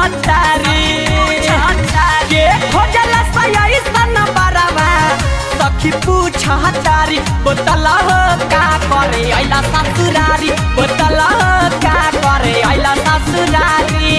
पूछतारी के खोजल सयसन बरवा सखी पूछतारी बोतल हो का करे अइला ससुरारी बोतल हो का करे अइला ससुरारी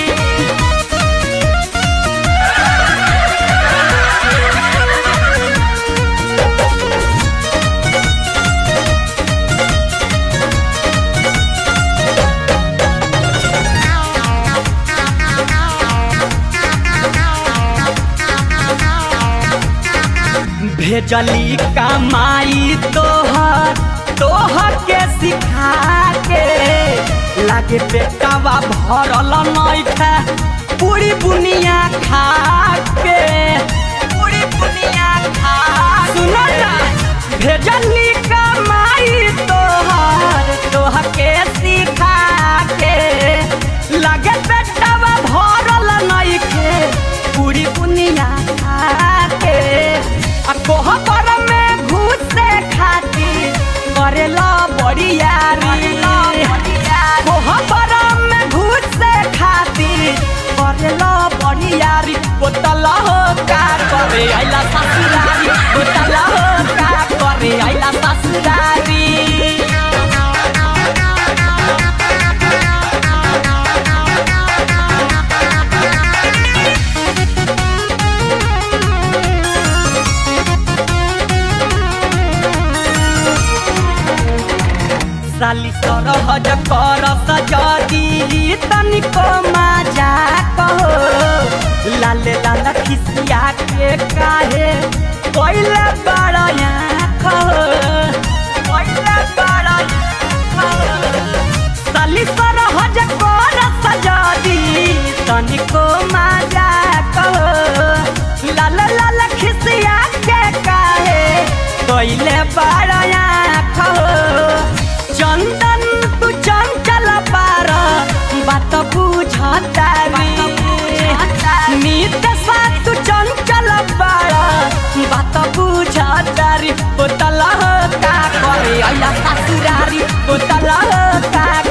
भेजली कमाई तोहर तोहर के सिखा के लागे पेटवा भरल नइखे पूरी बुनिया खा के पूरी बुनिया खा सुनो ना भेजली कमाई तोहर तोहर के सिखा के लागे पेटवा भरल नइखे पूरी बुनिया खा के आ कोहबर में घुसे खाती करेला बड़ियारी कोहबर में घुसे खाती करेला बड़ियारी बोतल हो का करे आइला ससुरारी बोतल हो का करे आइला ससुरारी साली सरहज कर सजदी तनिको मजा कहो लाले लाल खिसिया के काहे पहले बड़या कहो पहले बड़या साली सरहज कर सजदी तनिको मजा कहो लाल लाल खिसिया के काहे पहले बड़या कहो चंदन तू चंचल पार बात बुझतारी नित सा तू चंचल पार बात बुझतारी बोतल हो का करे अइला ससुरारी बोतल हो का